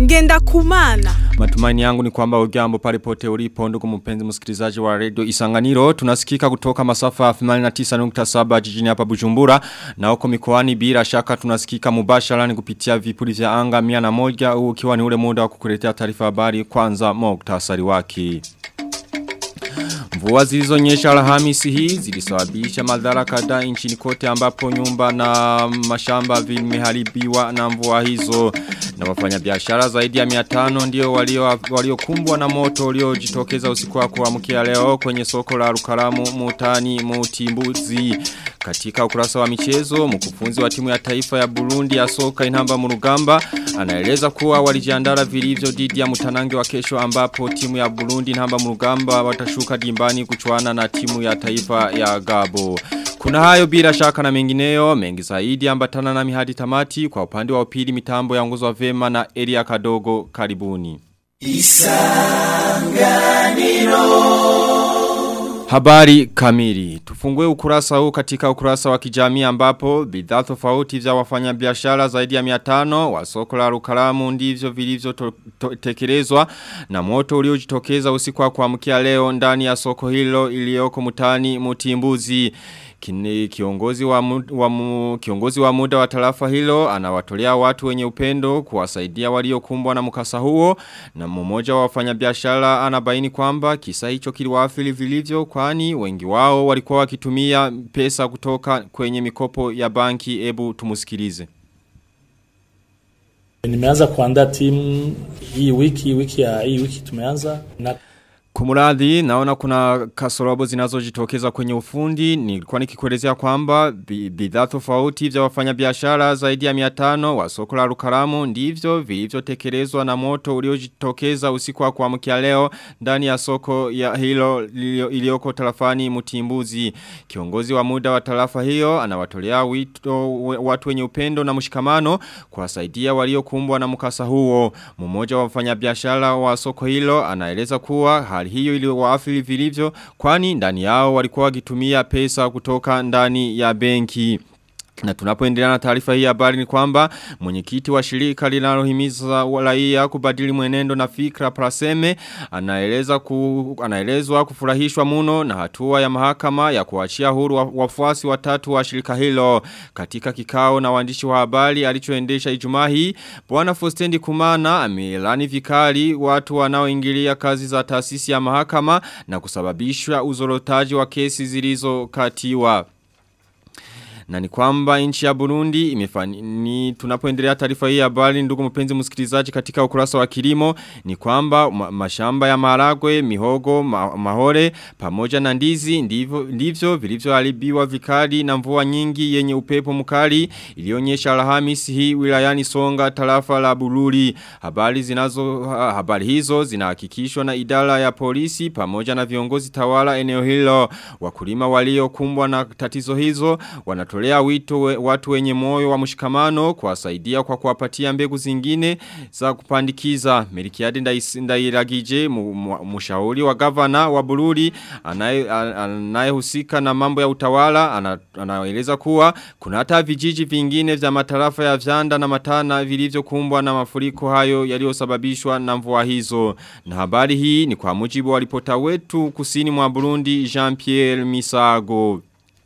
ngenda kumana. Matumaini yangu ni kwamba ujambo pale pote ulipo ndugu mpenzi msikilizaji wa radio Isanganiro tunasikika kutoka masafa 89.7 jijini hapa Bujumbura na huko mikoani bila shaka tunasikika mubashara ni kupitia vipuri vya anga 101 ukiwa ni ule muda wa kukuletea taarifa habari kwanza muktasari wake Mvua zilizonyesha Alhamisi hii zilisababisha madhara kadhaa nchini kote ambapo nyumba na mashamba vimeharibiwa na mvua hizo na wafanyabiashara zaidi ya 500 ndio walio waliokumbwa na moto uliojitokeza usiku wa kuamkia leo kwenye soko la Rukaramu Mutani Mutimbuzi katika ukurasa wa michezo mkufunzi wa timu ya taifa ya Burundi ya soka inamba murugamba anaeleza kuwa walijiandara vilivyo dhidi ya mutanange wa kesho ambapo timu ya Burundi inamba murugamba watashuka dimbani kuchuana na timu ya taifa ya Gabo. Kuna hayo bila shaka na mengineyo, mengi zaidi ambatana na mihadi tamati kwa upande wa upili mitambo ya nguzo vema na Elia Kadogo karibuni. Isanganiro Habari kamili. Tufungue ukurasa huu katika ukurasa wa kijamii ambapo bidhaa tofauti vya wafanyabiashara zaidi ya 500 wa soko la Rukaramu ndivyo vilivyo tekelezwa na moto uliojitokeza usiku wa kuamkia leo ndani ya soko hilo iliyoko mutani Mutimbuzi. Kini, kiongozi wa, mu, wa mu, kiongozi wa muda wa tarafa hilo anawatolea watu wenye upendo kuwasaidia waliokumbwa na mkasa huo na mmoja wa wafanyabiashara anabaini kwamba kisa hicho kiliwaathiri vilivyo kwani wengi wao walikuwa wakitumia pesa kutoka kwenye mikopo ya banki ebu tumusikilize. Nimeanza kuandaa timu hii wiki wiki ya hii wiki tumeanza na Kumuradhi, naona kuna kasorobo zinazojitokeza kwenye ufundi. Nilikuwa nikikuelezea kwamba bidhaa tofauti vya wafanyabiashara zaidi ya 500 wa soko la Rukaramu ndivyo vilivyotekelezwa na moto uliojitokeza usiku wa kuamkia leo ndani ya soko ya hilo iliyoko tarafani Mutimbuzi. Kiongozi wa muda wa tarafa hiyo anawatolea wito watu wenye upendo na mshikamano kuwasaidia waliokumbwa na mkasa huo. Mmoja wa wafanyabiashara wa soko hilo anaeleza kuwa hali hiyo iliwaathiri vilivyo kwani ndani yao walikuwa wakitumia pesa kutoka ndani ya benki. Na tunapoendelea na taarifa hii habari ni kwamba mwenyekiti wa shirika linalohimiza raia kubadili mwenendo na fikra Praseme anaeleza ku, anaelezwa kufurahishwa muno na hatua ya mahakama ya kuachia huru wafuasi watatu wa shirika hilo katika kikao na waandishi wa habari alichoendesha Ijumaa hii bwana Fostendi Kumana amelani vikali watu wanaoingilia kazi za taasisi ya mahakama na kusababisha uzorotaji wa kesi zilizokatiwa na ni kwamba nchi ya Burundi imefani ni tunapoendelea taarifa hii habari ndugu mpenzi msikilizaji katika ukurasa wa kilimo ni kwamba ma, mashamba ya maragwe, mihogo, ma, mahore pamoja na ndizi ndivyo ndivyo vilivyoharibiwa vikali na mvua nyingi yenye upepo mkali ilionyesha Alhamisi hii wilayani Songa tarafa la Bururi. Habari zinazo habari hizo zinahakikishwa na idara ya polisi pamoja na viongozi tawala eneo hilo. Wakulima waliokumbwa na tatizo hizo wanatoa wanatolea wito we, watu wenye moyo wa mshikamano kuwasaidia kwa kuwapatia mbegu zingine za kupandikiza. Merikiadi ndairagije mshauri wa gavana wa Bururi anayehusika na mambo ya utawala anaeleza kuwa kuna hata vijiji vingine vya matarafa ya Vyanda na Matana vilivyokumbwa na mafuriko hayo yaliyosababishwa na mvua hizo. Na habari hii ni kwa mujibu wa ripota wetu kusini mwa Burundi Jean-Pierre Misago.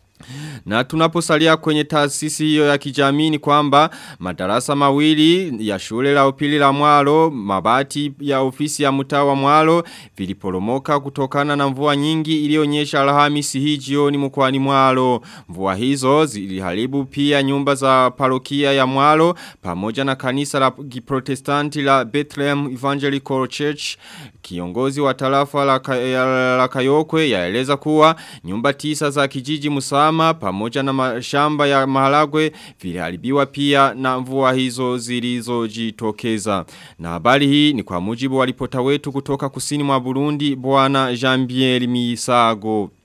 Na tunaposalia kwenye taasisi hiyo ya kijamii ni kwamba madarasa mawili ya shule la upili la mwalo, mabati ya ofisi ya mtaa wa mwalo, viliporomoka kutokana na mvua nyingi ilionyesha alhamisi hii jioni mkoani mwalo. Mvua hizo ziliharibu pia nyumba za parokia ya mwalo, pamoja na kanisa la kiprotestanti la Bethlehem Evangelical Church. Kiongozi wa tarafa la, la, la Kayokwe yaeleza kuwa nyumba tisa za kijiji Musama pamoja na mashamba ya maharagwe viliharibiwa pia na mvua hizo zilizojitokeza. Na habari hii ni kwa mujibu wa ripota wetu kutoka kusini mwa Burundi bwana Jean-Pierre Misago.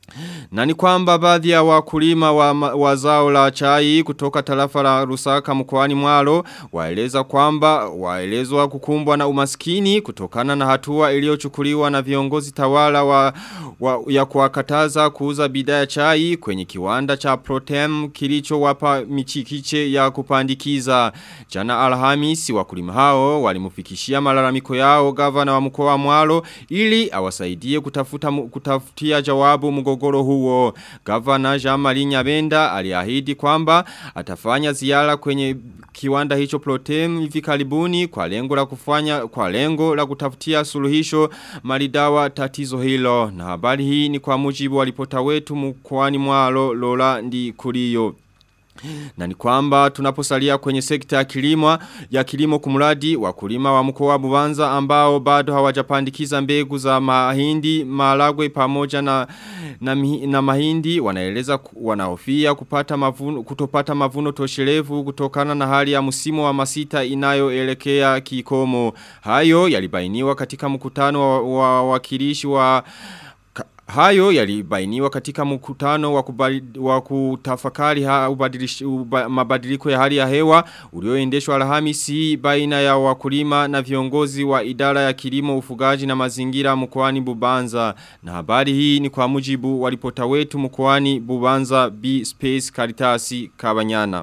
Na ni kwamba baadhi ya wakulima wa, wa zao la chai kutoka tarafa la Rusaka mkoani Mwaro waeleza kwamba waelezwa kukumbwa na umaskini kutokana na hatua iliyochukuliwa na viongozi tawala wa, wa ya kuwakataza kuuza bidhaa ya chai kwenye kiwanda cha Protem kilicho wapa michikiche ya kupandikiza. Jana Alhamisi wakulima hao walimufikishia malalamiko yao gavana wa mkoa wa Mwaro ili awasaidie kutafuta kutafutia jawabu mgogoro huo. Gavana Jean-Marie Nyabenda aliahidi kwamba atafanya ziara kwenye kiwanda hicho Protem hivi karibuni kwa lengo la kufanya kwa lengo la kutafutia suluhisho maridawa tatizo hilo. Na habari hii ni kwa mujibu wa ripota wetu mkoani Mwaro Lola Ndikurio. Na ni kwamba tunaposalia kwenye sekta ya kilimo ya kilimo kumradi wakulima wa mkoa wa Bubanza ambao bado hawajapandikiza mbegu za mahindi, malagwe pamoja na na, na mahindi wanaeleza wanahofia kupata mavuno kutopata mavuno toshelevu kutokana na hali ya msimu wa masita inayoelekea kikomo. Hayo yalibainiwa katika mkutano wa wakilishi wa, wa Hayo yalibainiwa katika mkutano wa, wa kutafakari ha, uba, mabadiliko ya hali ya hewa ulioendeshwa Alhamisi baina ya wakulima na viongozi wa idara ya kilimo ufugaji na mazingira mkoani Bubanza na habari hii ni kwa mujibu wa ripota wetu mkoani Bubanza B Space Karitasi Kabanyana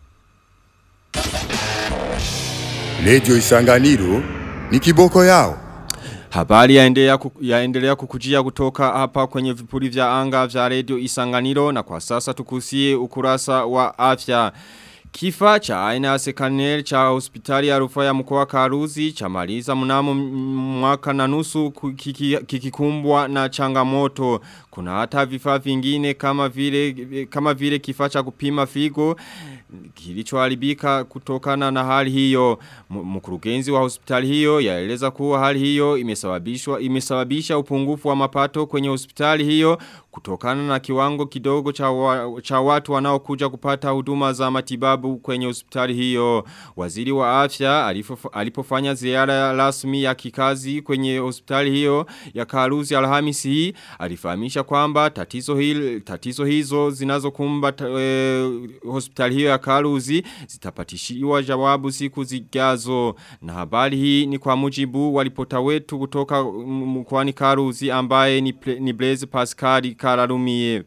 Radio Isanganiro ni kiboko yao Habari yaendelea, yaendelea kukujia kutoka hapa kwenye vipuri vya anga vya radio isanganiro na kwa sasa tukusie ukurasa wa afya. Kifa cha aina ya sekanel cha hospitali ya rufaa ya mkoa Karuzi cha maliza mnamo mwaka na nusu kikikumbwa na changamoto. Kuna hata vifaa vingine kama vile kama vile kifaa cha kupima figo kilichoharibika kutokana na hali hiyo. Mkurugenzi wa hospitali hiyo yaeleza kuwa hali hiyo imesababishwa imesababisha upungufu wa mapato kwenye hospitali hiyo kutokana na kiwango kidogo cha, wa, cha watu wanaokuja kupata huduma za matibabu kwenye hospitali hiyo. Waziri wa afya alifof, alipofanya ziara rasmi ya kikazi kwenye hospitali hiyo ya Karuzi Alhamisi hii alifahamisha kwamba tatizo hili tatizo hizo zinazokumba e, hospitali hiyo ya Karuzi zitapatishiwa jawabu siku zijazo. Na habari hii ni kwa mujibu walipota wetu kutoka mkwani Karuzi ambaye ni, ni Blaise Pascal Kararumie.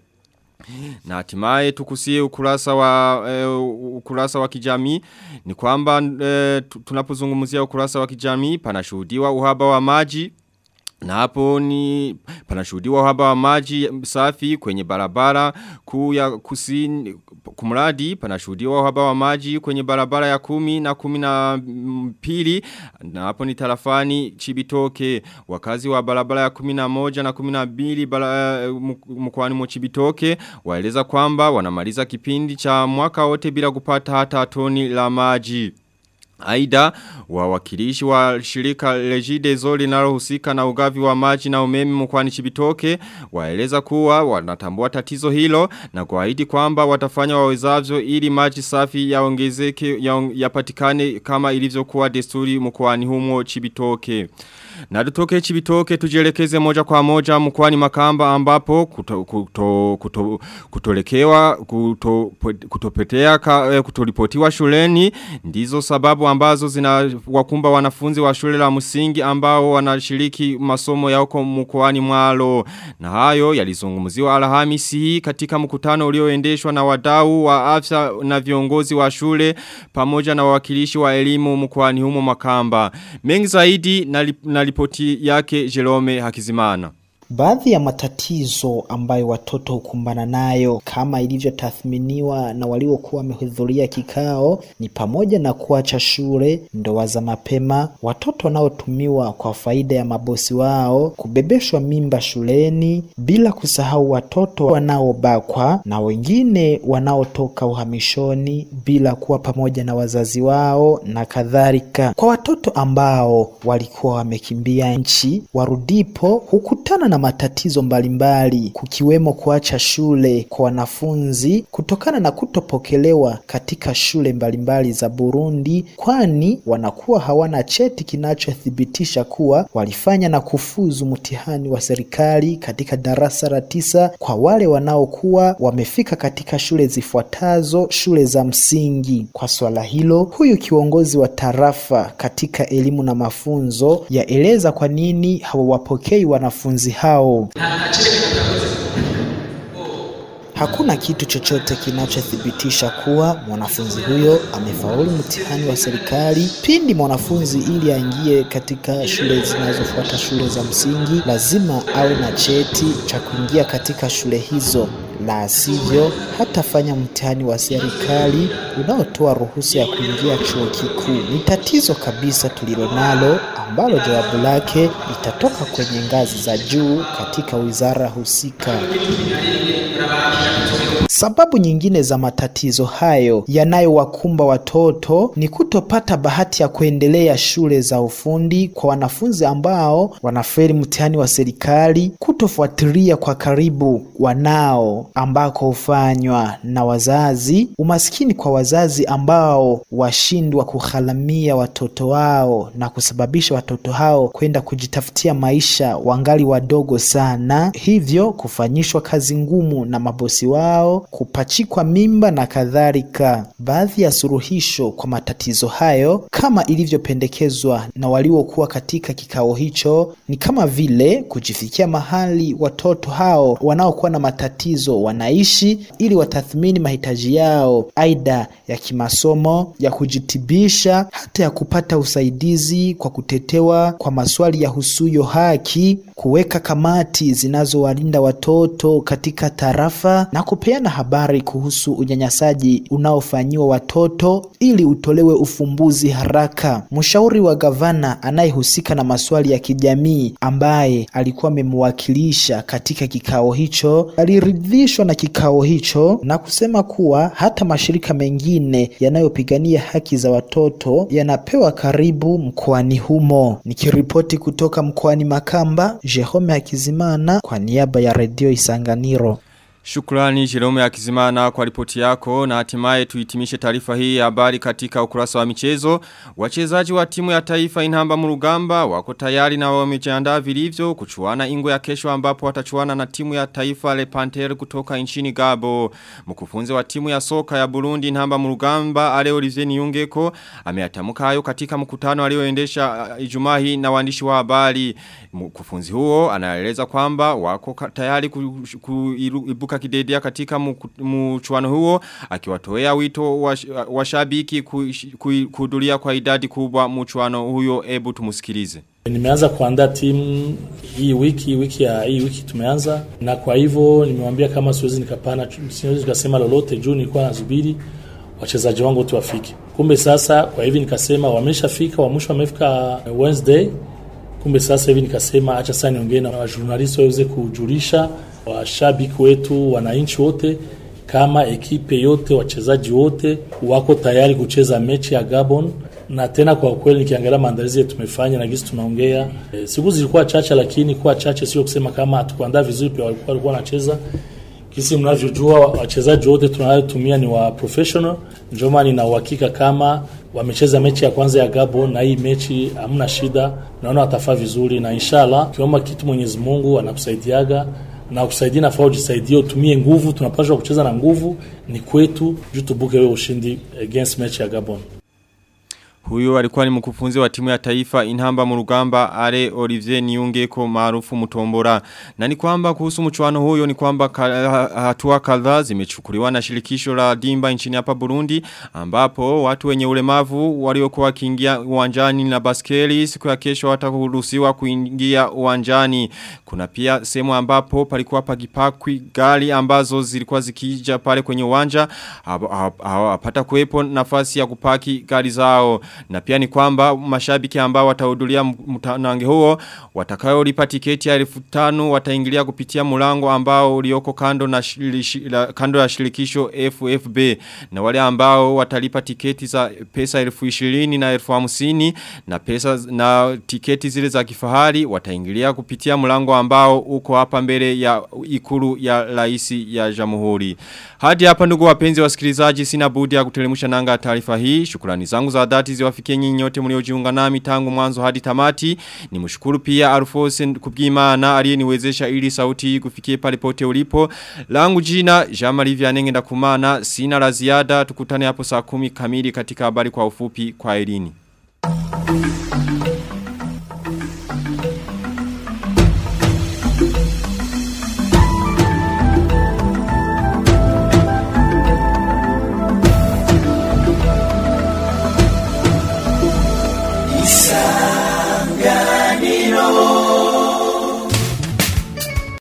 Na hatimaye tukusie ukurasa wa e, ukurasa wa kijamii ni kwamba e, tunapozungumzia ukurasa wa kijamii panashuhudiwa uhaba wa maji na hapo ni panashuhudiwa uhaba wa maji safi kwenye barabara kuu ya kusini kumradi panashuhudiwa uhaba wa maji kwenye barabara ya kumi na kumi na pili na hapo ni tarafani chibitoke wakazi wa barabara ya kumi na moja na kumi na mbili mkwani mwa chibitoke waeleza kwamba wanamaliza kipindi cha mwaka wote bila kupata hata toni la maji Aida wawakilishi wa shirika Regideso linalohusika na ugavi wa maji na umeme mkwani Chibitoke waeleza kuwa wanatambua tatizo hilo na kuahidi kwamba watafanya wawezavyo ili maji safi yaongezeke yapatikane kama ilivyokuwa desturi mkwani humo Chibitoke. Na tutoke chibitoke tujelekeze moja kwa moja mkwani makamba ambapo kuto, kuto, kuto, kutolekewa kuto, kutopetea ka, kutolipotiwa shuleni ndizo sababu ambazo zina wakumba wanafunzi wa shule la msingi ambao wanashiriki masomo ya huko mkwani mwalo na hayo yalizungumziwa alhamisi hii katika mkutano ulioendeshwa na wadau wa afya na viongozi wa shule pamoja na wawakilishi wa elimu mkwani humo makamba mengi zaidi na, na ripoti yake Jerome Hakizimana. Baadhi ya matatizo ambayo watoto hukumbana nayo kama ilivyotathminiwa na waliokuwa wamehudhuria kikao ni pamoja na kuacha shule, ndoa za mapema, watoto wanaotumiwa kwa faida ya mabosi wao, kubebeshwa mimba shuleni, bila kusahau watoto wanaobakwa na wengine wanaotoka uhamishoni bila kuwa pamoja na wazazi wao na kadhalika. Kwa watoto ambao walikuwa wamekimbia nchi, warudipo hukutana na na matatizo mbalimbali kukiwemo kuacha shule kwa wanafunzi kutokana na kutopokelewa katika shule mbalimbali za Burundi, kwani wanakuwa hawana cheti kinachothibitisha kuwa walifanya na kufuzu mtihani wa serikali katika darasa la tisa kwa wale wanaokuwa wamefika katika shule zifuatazo shule za msingi. Kwa swala hilo, huyu kiongozi wa tarafa katika elimu na mafunzo yaeleza kwa nini hawawapokei wanafunzi hao. Hakuna kitu chochote kinachothibitisha kuwa mwanafunzi huyo amefaulu mtihani wa serikali. Pindi mwanafunzi ili aingie katika shule zinazofuata shule za msingi, lazima awe na cheti cha kuingia katika shule hizo, la sivyo hatafanya mtihani wa serikali unaotoa ruhusa ya kuingia chuo kikuu. Ni tatizo kabisa tulilonalo ambalo jawabu lake litatoka kwenye ngazi za juu katika wizara husika. Sababu nyingine za matatizo hayo yanayowakumba watoto ni kutopata bahati ya kuendelea shule za ufundi kwa wanafunzi ambao wanafeli mtihani wa serikali, kutofuatilia kwa karibu wanao ambako hufanywa na wazazi, umaskini kwa wazazi ambao washindwa kugharamia watoto wao na kusababisha watoto hao kwenda kujitafutia maisha wangali wadogo sana, hivyo kufanyishwa kazi ngumu na mabosi wao kupachikwa mimba na kadhalika. Baadhi ya suluhisho kwa matatizo hayo kama ilivyopendekezwa na waliokuwa katika kikao hicho ni kama vile kujifikia mahali watoto hao wanaokuwa na matatizo wanaishi ili watathmini mahitaji yao, aidha ya kimasomo, ya kujitibisha, hata ya kupata usaidizi kwa kutetewa kwa maswali ya husuyo haki, kuweka kamati zinazowalinda watoto katika tarafa na kupeana habari kuhusu unyanyasaji unaofanyiwa watoto ili utolewe ufumbuzi haraka. Mshauri wa gavana anayehusika na maswali ya kijamii ambaye alikuwa amemwakilisha katika kikao hicho aliridhishwa na kikao hicho na kusema kuwa hata mashirika mengine yanayopigania haki za watoto yanapewa karibu mkoani humo. Nikiripoti kutoka mkoani Makamba, Jerome Hakizimana kwa niaba ya Redio Isanganiro. Shukrani Jerome Akizimana kwa ripoti yako na hatimaye tuhitimishe taarifa hii ya habari katika ukurasa wa michezo. Wachezaji wa timu ya taifa inhamba murugamba wako tayari na wamejiandaa vilivyo kuchuana ingo ya kesho ambapo watachuana na timu ya taifa Le Panther kutoka nchini Gabo. Mkufunzi wa timu ya soka ya Burundi inhamba murugamba Ale Olivier Niyungeko ameatamuka hayo katika mkutano alioendesha uh, Ijumaa hii na waandishi wa habari. Mkufunzi huo anaeleza kwamba wako tayari kuibuka ku, ku, kidedea katika mchuano huo akiwatoea wito washabiki wa kuhudhuria kwa idadi kubwa mchuano huyo ebu tumusikilize Nimeanza kuandaa timu hii wiki wiki ya hii wiki tumeanza, na kwa hivyo nimewambia kama siwezi nikapana, siwezi nikasema lolote juu nilikuwa nasubiri wachezaji wangu wote wafike. Kumbe sasa kwa hivi nikasema wameshafika, wa mwisho wamefika Wednesday. Kumbe sasa hivi nikasema acha sasa niongee na wajournalisti waweze kujulisha washabiki wetu, wananchi wote kama ekipe yote, wachezaji wote wako tayari kucheza mechi ya Gabon. Na tena kwa kweli nikiangalia maandalizi yetu tumefanya na gisi tunaongea, e, siku zilikuwa chache, lakini kuwa chache sio kusema kama hatukuandaa vizuri, pia walikuwa walikuwa wanacheza kisi mnavyojua, wachezaji wote tunayotumia ni wa professional. Ndio maana nina uhakika kama wamecheza mechi ya kwanza ya Gabon na hii mechi hamna shida, naona watafaa vizuri, na inshallah kiomba kitu Mwenyezi Mungu anakusaidiaga na kusaidia nafaa ujisaidie, utumie nguvu. Tunapaswa kucheza na nguvu, ni kwetu juu tubuke wewe ushindi against mechi ya Gabon. Huyo alikuwa ni mkufunzi wa timu ya taifa inhamba murugamba ale Olivier Niungeko maarufu Mutombora. Na ni kwamba kuhusu mchuano huyo ni kwamba hatua kadhaa zimechukuliwa na shirikisho la Dimba nchini hapa Burundi ambapo watu wenye ulemavu waliokuwa wakiingia uwanjani na baskeli siku ya kesho watakuruhusiwa kuingia uwanjani. Kuna pia sehemu ambapo palikuwa pagipakwi gari ambazo zilikuwa zikija pale kwenye uwanja hapata kuwepo nafasi ya kupaki gari zao. na pia ni kwamba mashabiki ambao watahudhuria mtanange huo watakayolipa tiketi ya elfu tano wataingilia kupitia mlango ambao ulioko kando na shilishi, la, kando ya shirikisho FFB na wale ambao watalipa tiketi za pesa elfu ishirini na elfu hamsini na pesa na tiketi zile za kifahari wataingilia kupitia mlango ambao uko hapa mbele ya ikulu ya raisi ya jamhuri. Hadi hapa ndugu wapenzi wasikilizaji sina budi ya kutelemusha nanga taarifa hii. Shukrani zangu za dhati ziwafikie nyinyi nyote mliojiunga nami tangu mwanzo hadi tamati. Nimshukuru pia Alfose Kubwimana aliyeniwezesha ili sauti hii kufikie pale pote ulipo. Langu jina Jean-Marie Vianenge ndakumana sina la ziada tukutane hapo saa kumi kamili katika habari kwa ufupi kwa elini. Isanganiro